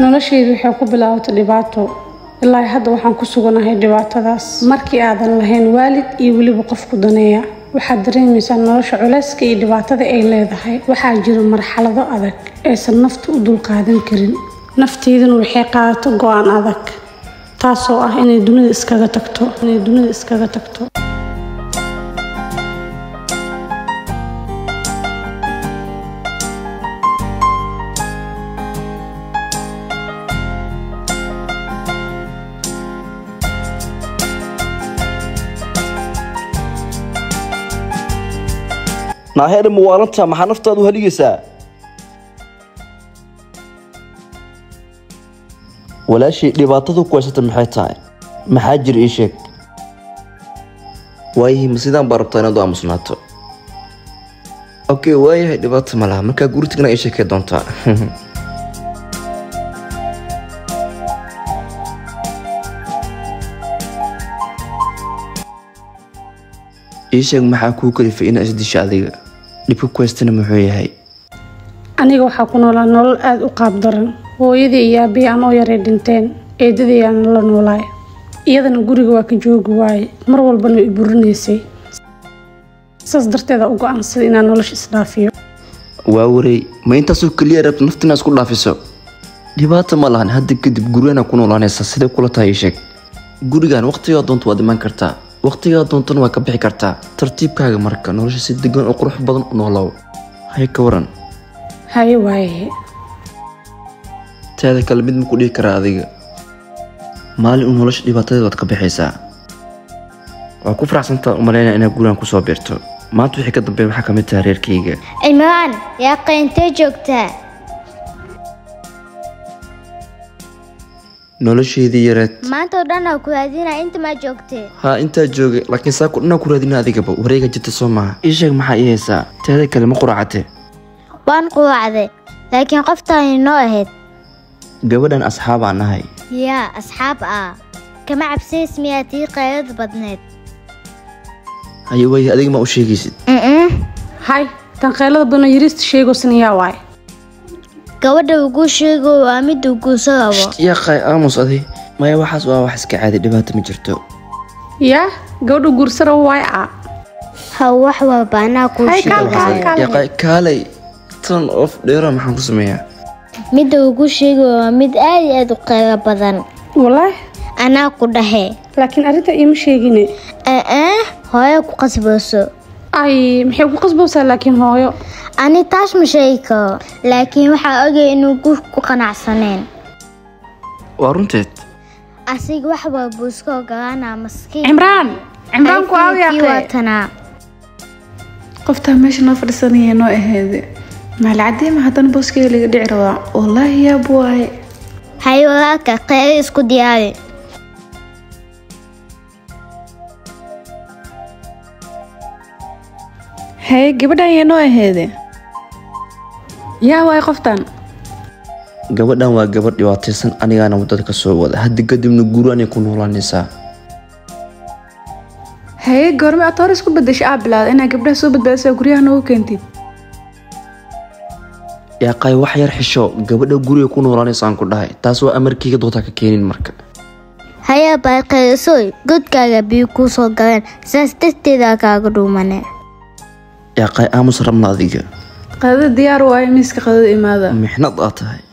noloshaydu waxay ku bilaabatay dhibaato ilaa hadda waxaan ku suganahay dhibaatadaas markii aadan lahayn waalid iyo weliba qofku daneeya waxaad dareemaysaa nolosha culayska iyo dhibaatada ay leedahay waxaa jira marxalado adag aysan naftu u dulqaadan karin nafteyduna waxay qaadato go-aan adag taasoo ah inay dunida iskaga tagto inay dunida iskaga tagto naaheer muwaalanta maxaa naftaadu haligaysaa walaashii dhibaatadu ku haysata maxay tahay maxaa jir ii sheeg waayahay ma sidaan baa rabtaa inaad u aamusnaato okay waayahay dhibaato ma laha markaa guri tagna ii sheekay doontaa ii sheeg maxaa kuu kalifay inaad isdisho adiga dhibka ku haystana muxuu yahay aniga waxaa ku noolaa nolol aada u qaab daran hooyadii iyo aabbihi aan oo yaray dhinteen eedadii aan la noolaay iyadana guriga waa ka joogi waaye mar walbana way i burinaysay saas darteeda u go-aansaday inaan nolosha isdhaafiyo waa wareey ma intaasoo keliya rabta nafta inaad isku dhaafiso dhibaato ma lahan hadda kadib gurigana ku noolaanaysa siday kula tahay ii sheeg gurigan waqtigaa doonta waad imaan kartaa waqtigaa doontana waa ka bixi kartaa tartiibkaaga marka nolosha si degan oo qurux badan u noolow hay ka waran haye waaye teeda kale mid ma ku dhihi karaa adiga maalin uu nolosha dhibaatadeed waad ka bixaysaa waa ku faraxsantaa u malaynaya inaad gurigan kusoo biirto maanta wixii ka dambeeya waxaa ka mid tahay reerkayga cimraan yaa qayntee joogtaa nolosheedii yareed maanta oo dhan aa ku raadinaa inta maa joogtee haa intaa joogay laakiin saako dhanaa ku raadina adigaba wareega jirta soo maaha ii sheeg maxaa ii haysaa teeda kale ma quracate waan quwacday laakiin qoftaani noo ahayd gabadhan asxaabaan nahay yaa asxaab ah kama cabsays miyaa tii qaylad badneed haye waaye adiga ma u sheegaysid hay tan qaylada badan yariista sheegoosan yaa waaye gabadha uguu sheego waa mid uu guuso rabo yaa qaay aamus adi maya waxaas waa wax iska caadi dhibaato ma jirto yaa gabadha guursara waaye a ha wax walba anaa kuu Hay, kaal, sheegaya kaal, kaal. yaa qaay kaalay tan of dheera maxaan ku sameeyaa midda ugu sheego waa mid aad iyo aad u qaylo badan wallaahi anaa ku dhahe laakiin arrinta iima sheegine ee hooyo ku qasbayso ay maxay ku qasbaysaa laakiin hooyo ani taas ma sheegi karo laakiin waxaa ogay inuu guur ku qanacsaneen waa runteed asiga wax walbuu iska ogolaanaa maskiin cimraan cimraan ku aawiya Ayfiinkii waa tanaa qoftaa meesha noo fadhiisanaya noo aheede maalcadiima haddana booskeyga laga dhici rabaa wallaahi yaab waaye hay walaalka qeyro isku diyaari haye gabadhan yaa noo aheede yaa waaye qoftan gabadhan waa gabadh dhibaataysan anigaana waddada ka soo wada hadda kadibna gurianay ku noolaanaysaa haye goorme aad hore isku bedesha aa bilaada inaa gabdhaha soo badbaadisaa guryaha noogu keentid yaa qaay wax yar xisho gabadha guriga ku noolaanaysaan ku dhahay taas waa amarkayga doontaa ka keenin marka hayaa baa qeyrisoy godkaaga biyo kuu soo galeen saas darteeda kaaga dhuumane yaa qaay aamus rabna adiga qadada diyaar waaye miiska qadada imaada mixnad aa tahay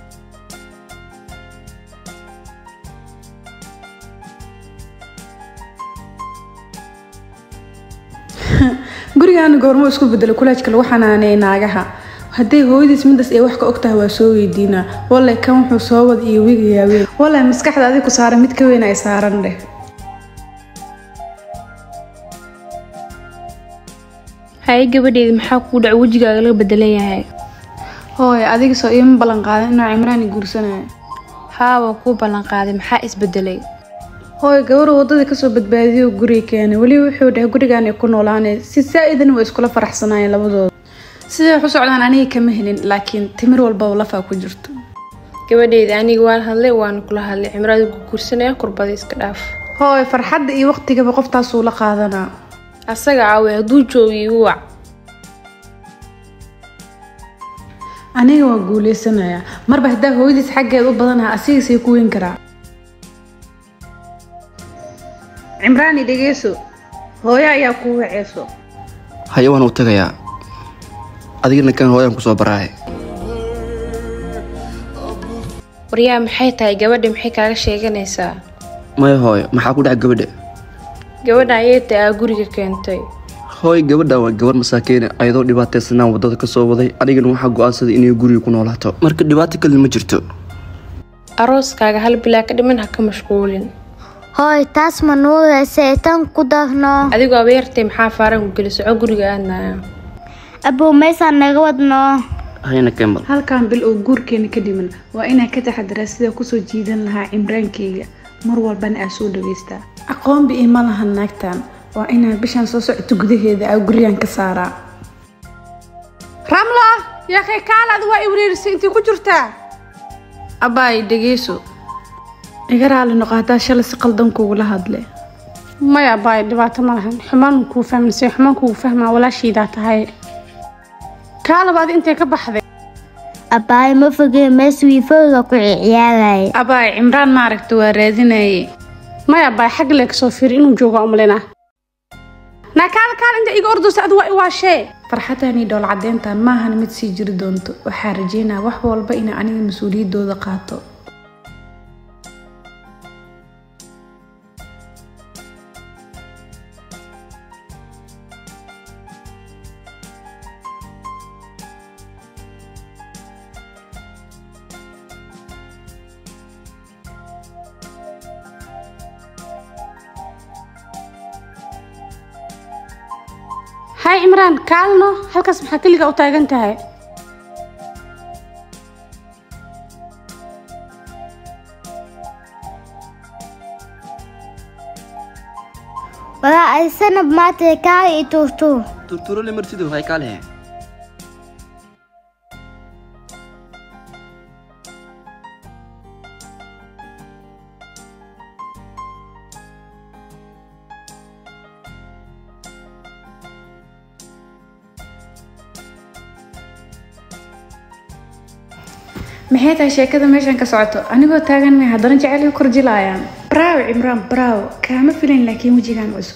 gurigaana goormo isku bedelo kulaajka lagu xanaaneeyay naagaha hadday hooyadiis midaas ay wax ka ogtahay waa soo weydiinaa wallay kan wuxuu soo wad iyo wigayaa weyn wallay maskaxda adig ku saaran mid ka weyn ay saaran dheh haye gabadheeda maxaa kuu dhaca wejigaaga laga bedelan yahay hooy adiga soo iima ballan qaadan inuu cimraan i guursanayo haa waa kuu ballanqaaday maxaa isbedelay hooy gabadhu waddadii kasoo badbaadiyay guriga keenay weliba wuxuu dhahay gurigaan ay ku noolaanay si saa-idan waa iskula faraxsanaayeen labadooda siday wax u socdaan aniga kama helin laakiin timir walbaba lafaa ku jirto gabadheeda aniga waan hadlay waana kula hadlay cimraada ku guursanaya kurbada iska dhaaf hooy farxadda iyo waqtigaba qoftaasuu la qaadanaa asaga caawe hadduu joogo igu wac aniga waa guuleysanayaa marba haddaa hooyadiis xaggeed u badanaha asigiisay ku weyn karaa cimraani dhegeyso hooyo ayaa kuu waceyso haye waan u tagayaa adigana kan hooyaan kusoo baraaye waryaa maxay tahay gabadha maxay kaaga sheeganaysaa maya hooyo maxaa ku dhaca gabadha gabadha ayeyta aa guriga keentay hooy gabadha waa gabar masaakiine ayadoo dhibaataysanaan wadada ka soo waday anigana waxaa go-aansaday inay guriga ku noolaato marka dhibaato kale ma jirto arooskaaga hal bilaa ka dhiman ha ka mashquulin hooy taas ma nuuraysa tan ku darno adigoo abeertay maxaa faaran ku geli soco guriga aadnaya abow meysaan naga wadno hayna kemal halkan bil oo guurkeena ka dhiman waa inaan ka taxadiraa sida kusoo jiidan lahaa cimraankeyga mar walbana aa soo dhageystaa aqoonba ima lahan naagtan waa inaan bishan soo socoto gudaheeda aa guriyaan ka saaraa ramla yaakay kaalaad waa iwriirisay intii ku jirtaa abbaay dhegeyso iga raali noqo haddaa shalay si qaldan kugula hadle maya baay dhibaato ma lahan xumaan kuu fahmansay xumaan kugu fahmaa walaashiidaa tahay kaalaba adi intay ka baxday abbaay ma fogee mees wiifooga ku ciyaaraya abbaay cimraan maaragta waa raadinaye maya baay xag lee kasoo fiiri inuu jooga umlina naa kaal kaal inta iga ordaysa adi waa iwaashee farxadani dhowl cadeyntan maahan mid sii jiri doonto waxaa rajeynaa wax walba inaa aniga mas-uuliyaddooda qaato hay cimraan kaalno halkaas maxaa keliga u taagan tahay walaa ay sanab maatay kaa i tuurtuur turturole martidu hay kaalehe maxay tahay sheekada meeshan ka socoto anigoo taagan may haddana jecel igu korjilaayaan braawo cimraan braawo kaama filayn laakiin wejigaan cusub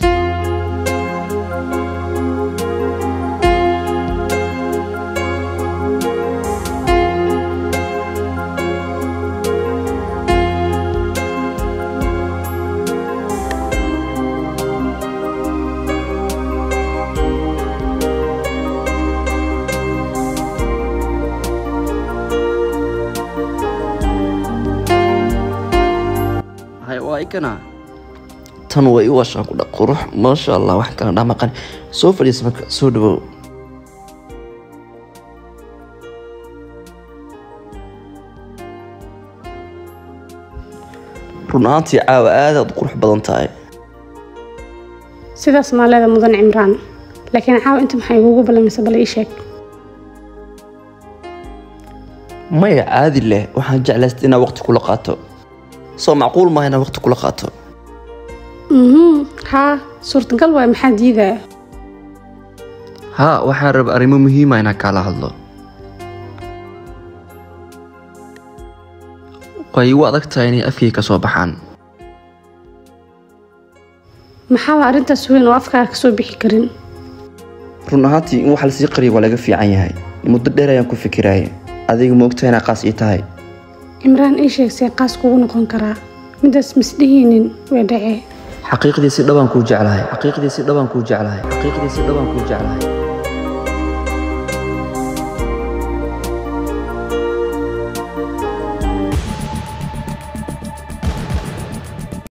hay waa ikana tan way u washaan ku dha qurux maasha allah wax kala dhamaqan soo fadhiisa marka soo dhawow run ahaantii caawa aadaad u qurux badan tahay sidaas maa leeda mudan cimraan laakiin caawa inta maxay igugu ballamaysa bal ii sheeg maya caadi leh waxaan jeclaystay inaad waqti kula qaato soo macquul maaha inaad waqti kula qaato mhm haa suurtagal waay maxaa diidaya haa waxaan raba arrimo muhiima inaan kaala hadlo way igu adag tahay inay afkay ka soo baxaan maxaa waa arrintaas weyn oo afkaaga kasoo bixi karin run ahaantii in wax lasii qariyo waa laga fiican yahay muddo dheer ayaan ku fikiraya adiga ma ogtahay inaa qaas ii tahay cimraan ii sheeg see qaas kugu noqon karaa midaas misdhihinin way dhacee xaqiiqdii si dhabaan kuu jeclahay xaqiiqdii si dhabaan kuu jeclahay xaqiiqdii si dhabaan kuu jeclahay